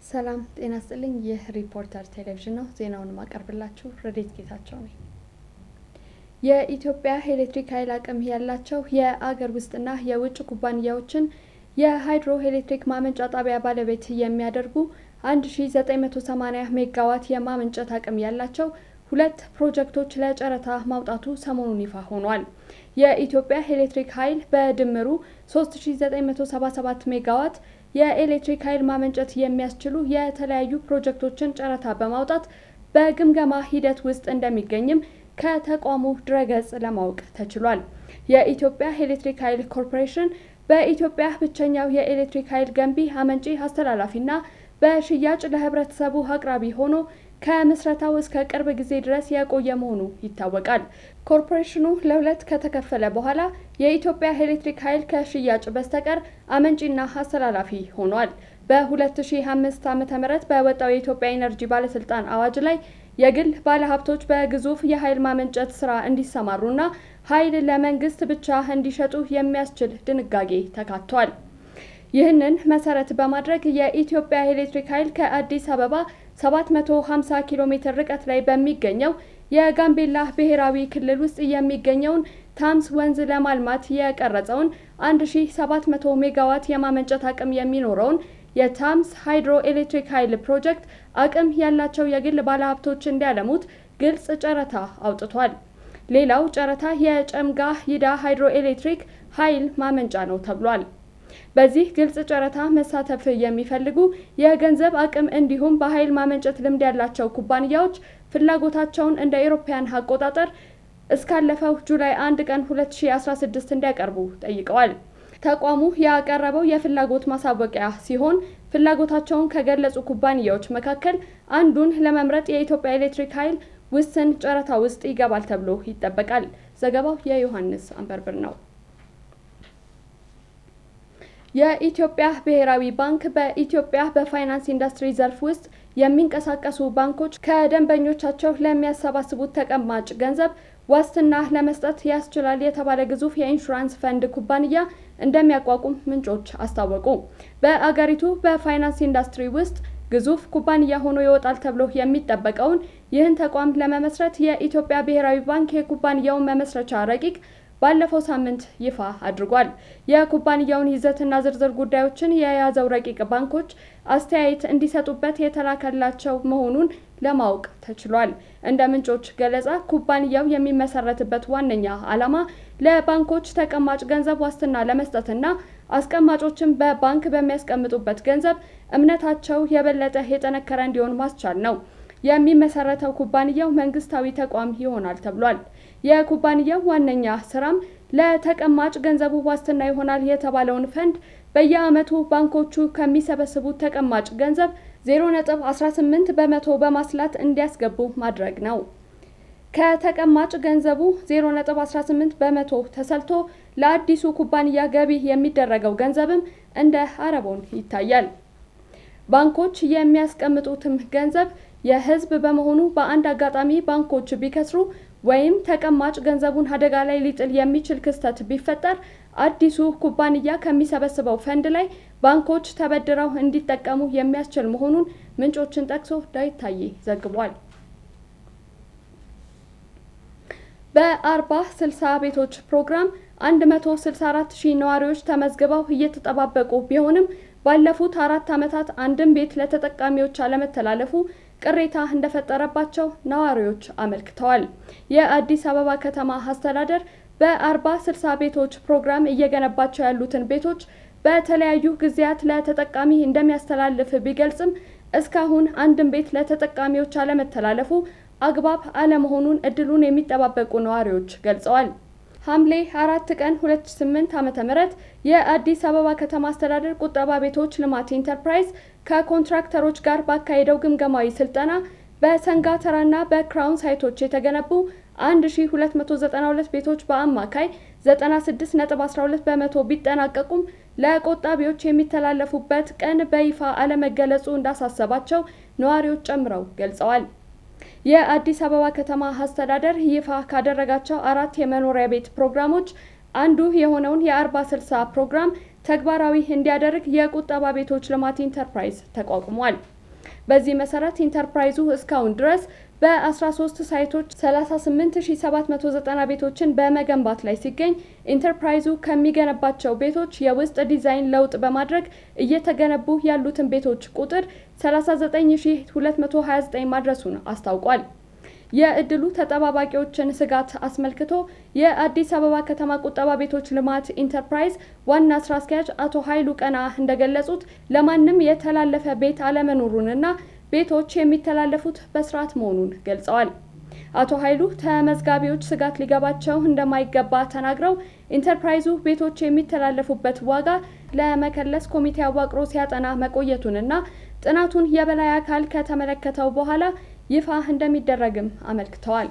ሰላም ጤና ስጥልኝ። ይህ ሪፖርተር ቴሌቪዥን ነው። ዜናውን ማቀርብላችሁ ረዴት ጌታቸው ነኝ። የኢትዮጵያ ኤሌክትሪክ ኃይል አቅም ያላቸው የአገር ውስጥና የውጭ ኩባንያዎችን የሃይድሮ ኤሌክትሪክ ማመንጫ ጣቢያ ባለቤት የሚያደርጉ 1980 ሜጋዋት የማመንጨት አቅም ያላቸው ሁለት ፕሮጀክቶች ለጨረታ ማውጣቱ ሰሞኑን ይፋ ሆኗል። የኢትዮጵያ ኤሌክትሪክ ኃይል በድምሩ 3977 ሜጋዋት የኤሌክትሪክ ኃይል ማመንጨት የሚያስችሉ የተለያዩ ፕሮጀክቶችን ጨረታ በማውጣት በግምገማ ሂደት ውስጥ እንደሚገኝም ከተቋሙ ድረገጽ ለማወቅ ተችሏል። የኢትዮጵያ ኤሌክትሪክ ኃይል ኮርፖሬሽን በኢትዮጵያ ብቸኛው የኤሌክትሪክ ኃይል ገንቢ፣ አመንጪ፣ አስተላላፊና በሽያጭ ለህብረተሰቡ አቅራቢ ሆኖ ከምስረታው እስከ ቅርብ ጊዜ ድረስ የቆየ መሆኑ ይታወቃል። ኮርፖሬሽኑ ለሁለት ከተከፈለ በኋላ የኢትዮጵያ ኤሌክትሪክ ኃይል ከሽያጭ በስተቀር አመንጪና አስተላላፊ ሆኗል። በ2005 ዓ.ም በወጣው የኢትዮጵያ ኤነርጂ ባለስልጣን አዋጅ ላይ የግል ባለሀብቶች በግዙፍ የኃይል ማመንጨት ስራ እንዲሰማሩና ኃይል ለመንግስት ብቻ እንዲሸጡ የሚያስችል ድንጋጌ ተካቷል። ይህንን መሰረት በማድረግ የኢትዮጵያ ኤሌክትሪክ ኃይል ከአዲስ አበባ 750 ኪሎ ሜትር ርቀት ላይ በሚገኘው የጋምቤላ ብሔራዊ ክልል ውስጥ የሚገኘውን ታምስ ወንዝ ለማልማት የቀረጸውን 1700 ሜጋዋት የማመንጨት አቅም የሚኖረውን የታምስ ሃይድሮ ኤሌክትሪክ ኃይል ፕሮጀክት አቅም ያላቸው የግል ባለሀብቶች እንዲያለሙት ግልጽ ጨረታ አውጥቷል። ሌላው ጨረታ የጨምጋ ይዳ ሃይድሮ ኤሌክትሪክ ኃይል ማመንጫ ነው ተብሏል። በዚህ ግልጽ ጨረታ መሳተፍ የሚፈልጉ የገንዘብ አቅም እንዲሁም በኃይል ማመንጨት ልምድ ያላቸው ኩባንያዎች ፍላጎታቸውን እንደ አውሮፓውያን አቆጣጠር እስካለፈው ጁላይ 1 ቀን 2016 እንዲያቀርቡ ጠይቀዋል። ተቋሙ ያቀረበው የፍላጎት ማሳወቂያ ሲሆን ፍላጎታቸውን ከገለጹ ኩባንያዎች መካከል አንዱን ለመምረጥ የኢትዮጵያ ኤሌክትሪክ ኃይል ውስን ጨረታ ውስጥ ይገባል ተብሎ ይጠበቃል። ዘገባው የዮሐንስ አንበርብር ነው። የኢትዮጵያ ብሔራዊ ባንክ በኢትዮጵያ በፋይናንስ ኢንዱስትሪ ዘርፍ ውስጥ የሚንቀሳቀሱ ባንኮች ከደንበኞቻቸው ለሚያሰባስቡት ተቀማጭ ገንዘብ ዋስትና ለመስጠት ያስችላል የተባለ ግዙፍ የኢንሹራንስ ፈንድ ኩባንያ እንደሚያቋቁም ምንጮች አስታወቁ። በአገሪቱ በፋይናንስ ኢንዱስትሪ ውስጥ ግዙፍ ኩባንያ ሆኖ ይወጣል ተብሎ የሚጠበቀውን ይህን ተቋም ለመመስረት የኢትዮጵያ ብሔራዊ ባንክ የኩባንያውን መመስረቻ ረቂቅ ባለፈው ሳምንት ይፋ አድርጓል። የኩባንያውን ይዘትና ዝርዝር ጉዳዮችን የያዘው ረቂቅ ባንኮች አስተያየት እንዲሰጡበት የተላከላቸው መሆኑን ለማወቅ ተችሏል። እንደ ምንጮች ገለጻ ኩባንያው የሚመሰረትበት ዋነኛ ዓላማ ለባንኮች ተቀማጭ ገንዘብ ዋስትና ለመስጠትና አስቀማጮችን በባንክ በሚያስቀምጡበት ገንዘብ እምነታቸው የበለጠ የጠነከረ እንዲሆን ማስቻል ነው። የሚመሰረተው ኩባንያው መንግስታዊ ተቋም ይሆናል ተብሏል። የኩባንያው ዋነኛ ስራም ለተቀማጭ ገንዘቡ ዋስትና ይሆናል የተባለውን ፈንድ በየዓመቱ ባንኮቹ ከሚሰበስቡት ተቀማጭ ገንዘብ 0.18 በመቶ በማስላት እንዲያስገቡ ማድረግ ነው። ከተቀማጭ ገንዘቡ 0.18 በመቶ ተሰልቶ ለአዲሱ ኩባንያ ገቢ የሚደረገው ገንዘብም እንደ አረቦን ይታያል። ባንኮች የሚያስቀምጡትም ገንዘብ የሕዝብ በመሆኑ በአንድ አጋጣሚ ባንኮች ቢከስሩ ወይም ተቀማጭ ገንዘቡን አደጋ ላይ ሊጥል የሚችል ክስተት ቢፈጠር አዲሱ ኩባንያ ከሚሰበስበው ፈንድ ላይ ባንኮች ተበድረው እንዲጠቀሙ የሚያስችል መሆኑን ምንጮችን ጠቅሶ ዳዊት ታዬ ዘግቧል። በአርባ ስልሳ ቤቶች ፕሮግራም 164 ሺህ ነዋሪዎች ተመዝግበው እየተጠባበቁ ቢሆንም ባለፉት አራት ዓመታት አንድም ቤት ለተጠቃሚዎች አለመተላለፉ ቅሬታ እንደፈጠረባቸው ነዋሪዎች አመልክተዋል። የአዲስ አበባ ከተማ አስተዳደር በአርባ ስልሳ ቤቶች ፕሮግራም እየገነባቸው ያሉትን ቤቶች በተለያዩ ጊዜያት ለተጠቃሚ እንደሚያስተላልፍ ቢገልጽም እስካሁን አንድም ቤት ለተጠቃሚዎች አለመተላለፉ አግባብ አለመሆኑን እድሉን የሚጠባበቁ ነዋሪዎች ገልጸዋል። ሐምሌ አራት ቀን 2008 ዓ.ም የአዲስ አበባ ከተማ አስተዳደር ቁጠባ ቤቶች ልማት ኢንተርፕራይዝ ከኮንትራክተሮች ጋር ባካሄደው ግምገማዊ ስልጠና በሰንጋተራና በክራውን ሳይቶች የተገነቡ 1292 ቤቶች በአማካይ 96.12 በመቶ ቢጠናቀቁም ለቆጣቢዎች የሚተላለፉበት ቀን በይፋ አለመገለጹ እንዳሳሰባቸው ነዋሪዎች ጨምረው ገልጸዋል። የአዲስ አበባ ከተማ አስተዳደር ይፋ ካደረጋቸው አራት የመኖሪያ ቤት ፕሮግራሞች አንዱ የሆነውን የአርባ ስልሳ ፕሮግራም ተግባራዊ እንዲያደርግ የቁጠባ ቤቶች ልማት ኢንተርፕራይዝ ተቋቁሟል። በዚህ መሰረት ኢንተርፕራይዙ እስካሁን ድረስ በ13 ሳይቶች 38790 ቤቶችን በመገንባት ላይ ሲገኝ ኢንተርፕራይዙ ከሚገነባቸው ቤቶች የውስጥ ዲዛይን ለውጥ በማድረግ እየተገነቡ ያሉትን ቤቶች ቁጥር 39229 ማድረሱን አስታውቋል። የእድሉ ተጠባባቂዎችን ስጋት አስመልክቶ የአዲስ አበባ ከተማ ቁጠባ ቤቶች ልማት ኢንተርፕራይዝ ዋና ስራ አስኪያጅ አቶ ኃይሉ ቀና እንደገለጹት ለማንም የተላለፈ ቤት አለመኖሩንና ቤቶች የሚተላለፉት በስርዓት መሆኑን ገልጸዋል። አቶ ኃይሉ ተመዝጋቢዎች ስጋት ሊገባቸው እንደማይገባ ተናግረው ኢንተርፕራይዙ ቤቶች የሚተላለፉበት ዋጋ ለመከለስ ኮሚቴ አዋቅሮ ሲያጠና መቆየቱንና ጥናቱን የበላይ አካል ከተመለከተው በኋላ ይፋ እንደሚደረግም አመልክተዋል።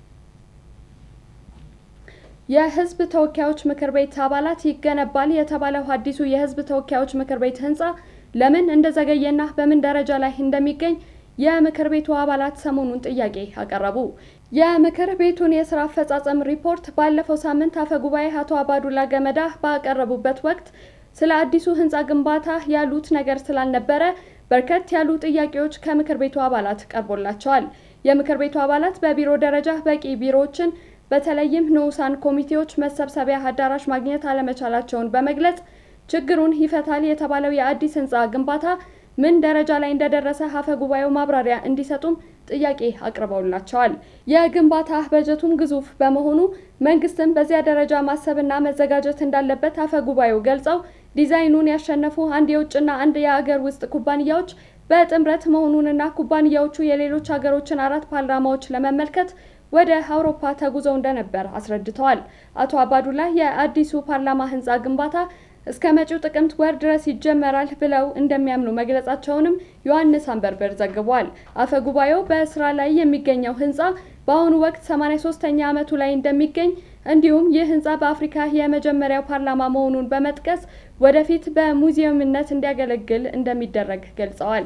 የሕዝብ ተወካዮች ምክር ቤት አባላት ይገነባል የተባለው አዲሱ የሕዝብ ተወካዮች ምክር ቤት ህንፃ ለምን እንደዘገየና በምን ደረጃ ላይ እንደሚገኝ የምክር ቤቱ አባላት ሰሞኑን ጥያቄ አቀረቡ። የምክር ቤቱን የስራ አፈጻጸም ሪፖርት ባለፈው ሳምንት አፈ ጉባኤ አቶ አባዱላ ገመዳ ባቀረቡበት ወቅት ስለ አዲሱ ህንፃ ግንባታ ያሉት ነገር ስላልነበረ በርከት ያሉ ጥያቄዎች ከምክር ቤቱ አባላት ቀርቦላቸዋል። የምክር ቤቱ አባላት በቢሮ ደረጃ በቂ ቢሮዎችን በተለይም ንዑሳን ኮሚቴዎች መሰብሰቢያ አዳራሽ ማግኘት አለመቻላቸውን በመግለጽ ችግሩን ይፈታል የተባለው የአዲስ ህንፃ ግንባታ ምን ደረጃ ላይ እንደደረሰ አፈ ጉባኤው ማብራሪያ እንዲሰጡም ጥያቄ አቅርበውላቸዋል። የግንባታ በጀቱም ግዙፍ በመሆኑ መንግስትም በዚያ ደረጃ ማሰብና መዘጋጀት እንዳለበት አፈ ጉባኤው ገልጸው ዲዛይኑን ያሸነፉ አንድ የውጭና አንድ የአገር ውስጥ ኩባንያዎች በጥምረት መሆኑንና ኩባንያዎቹ የሌሎች ሀገሮችን አራት ፓርላማዎች ለመመልከት ወደ አውሮፓ ተጉዘው እንደነበር አስረድተዋል። አቶ አባዱላ የአዲሱ ፓርላማ ህንፃ ግንባታ እስከ መጪው ጥቅምት ወር ድረስ ይጀመራል ብለው እንደሚያምኑ መግለጻቸውንም ዮሐንስ አንበርበር ዘግቧል። አፈ ጉባኤው በስራ ላይ የሚገኘው ህንፃ በአሁኑ ወቅት 83ኛ ዓመቱ ላይ እንደሚገኝ እንዲሁም ይህ ህንፃ በአፍሪካ የመጀመሪያው ፓርላማ መሆኑን በመጥቀስ ወደፊት በሙዚየምነት እንዲያገለግል እንደሚደረግ ገልጸዋል።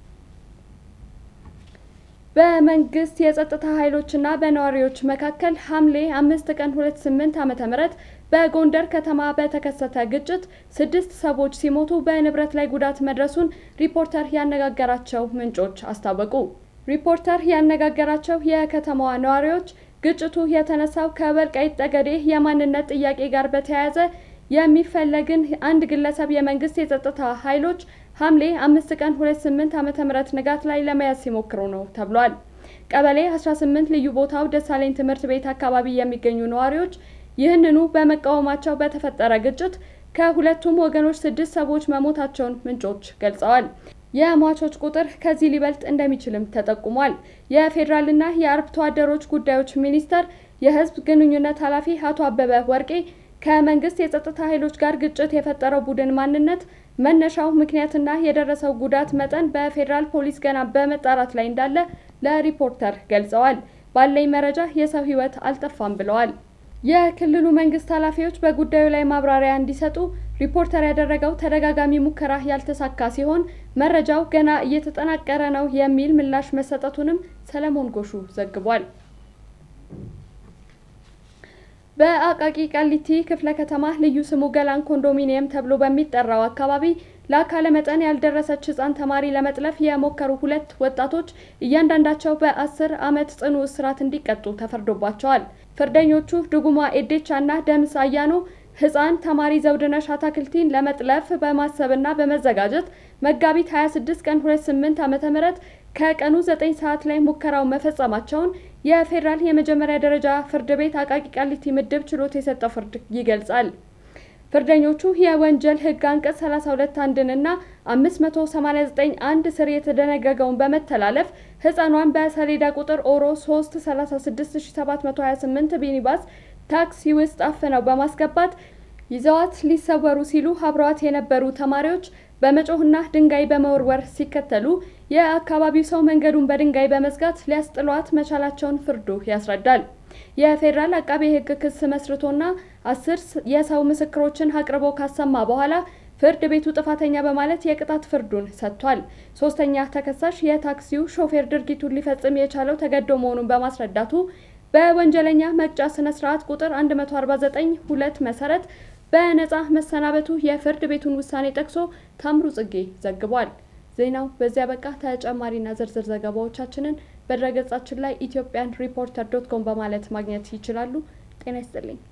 በመንግስት የጸጥታ ኃይሎችና በነዋሪዎች መካከል ሐምሌ አምስት ቀን ሁለት ስምንት ዓመተ ምህረት በጎንደር ከተማ በተከሰተ ግጭት ስድስት ሰዎች ሲሞቱ በንብረት ላይ ጉዳት መድረሱን ሪፖርተር ያነጋገራቸው ምንጮች አስታወቁ። ሪፖርተር ያነጋገራቸው የከተማዋ ነዋሪዎች ግጭቱ የተነሳው ከወልቃይት ጠገዴ የማንነት ጥያቄ ጋር በተያያዘ የሚፈለግን አንድ ግለሰብ የመንግስት የጸጥታ ኃይሎች ሐምሌ አምስት ቀን ሁለት ስምንት ዓመተ ምህረት ንጋት ላይ ለመያዝ ሲሞክሩ ነው ተብሏል። ቀበሌ 18 ልዩ ቦታው ደሳለኝ ትምህርት ቤት አካባቢ የሚገኙ ነዋሪዎች ይህንኑ በመቃወማቸው በተፈጠረ ግጭት ከሁለቱም ወገኖች ስድስት ሰዎች መሞታቸውን ምንጮች ገልጸዋል። የሟቾች ቁጥር ከዚህ ሊበልጥ እንደሚችልም ተጠቁሟል። የፌዴራልና የአርብቶ አደሮች ጉዳዮች ሚኒስቴር የህዝብ ግንኙነት ኃላፊ አቶ አበበ ወርቄ ከመንግስት የጸጥታ ኃይሎች ጋር ግጭት የፈጠረው ቡድን ማንነት፣ መነሻው ምክንያትና የደረሰው ጉዳት መጠን በፌዴራል ፖሊስ ገና በመጣራት ላይ እንዳለ ለሪፖርተር ገልጸዋል። ባለኝ መረጃ የሰው ህይወት አልጠፋም ብለዋል። የክልሉ መንግስት ኃላፊዎች በጉዳዩ ላይ ማብራሪያ እንዲሰጡ ሪፖርተር ያደረገው ተደጋጋሚ ሙከራ ያልተሳካ ሲሆን መረጃው ገና እየተጠናቀረ ነው የሚል ምላሽ መሰጠቱንም ሰለሞን ጎሹ ዘግቧል። በአቃቂ ቃሊቲ ክፍለ ከተማ ልዩ ስሙ ገላን ኮንዶሚኒየም ተብሎ በሚጠራው አካባቢ ለአካለ መጠን ያልደረሰች ህጻን ተማሪ ለመጥለፍ የሞከሩ ሁለት ወጣቶች እያንዳንዳቸው በአስር ዓመት ጽኑ እስራት እንዲቀጡ ተፈርዶባቸዋል። ፍርደኞቹ ድጉማ ኤዴቻ እና ደምስ አያኖ ህፃን ተማሪ ዘውድነሽ አታክልቲን ለመጥለፍ በማሰብና በመዘጋጀት መጋቢት 26 ቀን 28 ዓመተ ምህረት ከቀኑ 9 ሰዓት ላይ ሙከራው መፈጸማቸውን የፌዴራል የመጀመሪያ ደረጃ ፍርድ ቤት አቃቂ ቃሊቲ ምድብ ችሎት የሰጠው ፍርድ ይገልጻል። ፍርደኞቹ የወንጀል ህግ አንቀጽ 32 አንድንና 589 አንድ ስር የተደነገገውን በመተላለፍ ህፃኗን በሰሌዳ ቁጥር ኦሮ 3 36728 ሚኒባስ ታክሲ ውስጥ አፍነው በማስገባት ይዘዋት ሊሰወሩ ሲሉ አብረዋት የነበሩ ተማሪዎች በመጮህና ድንጋይ በመወርወር ሲከተሉ የአካባቢው ሰው መንገዱን በድንጋይ በመዝጋት ሊያስጥሏት መቻላቸውን ፍርዱ ያስረዳል። የፌዴራል አቃቤ ህግ ክስ መስርቶና አስር የሰው ምስክሮችን አቅርቦ ካሰማ በኋላ ፍርድ ቤቱ ጥፋተኛ በማለት የቅጣት ፍርዱን ሰጥቷል። ሶስተኛ ተከሳሽ የታክሲው ሾፌር ድርጊቱን ሊፈጽም የቻለው ተገዶ መሆኑን በማስረዳቱ በወንጀለኛ መቅጫ ስነ ስርዓት ቁጥር 149 ሁለት መሰረት በነጻ መሰናበቱ የፍርድ ቤቱን ውሳኔ ጠቅሶ ታምሩ ጽጌ ዘግቧል። ዜናው በዚያ በቃ። ተጨማሪና ዝርዝር ዘገባዎቻችንን በድረገጻችን ላይ ኢትዮጵያን ሪፖርተር ዶት ኮም በማለት ማግኘት ይችላሉ። ጤና ይስጥልኝ።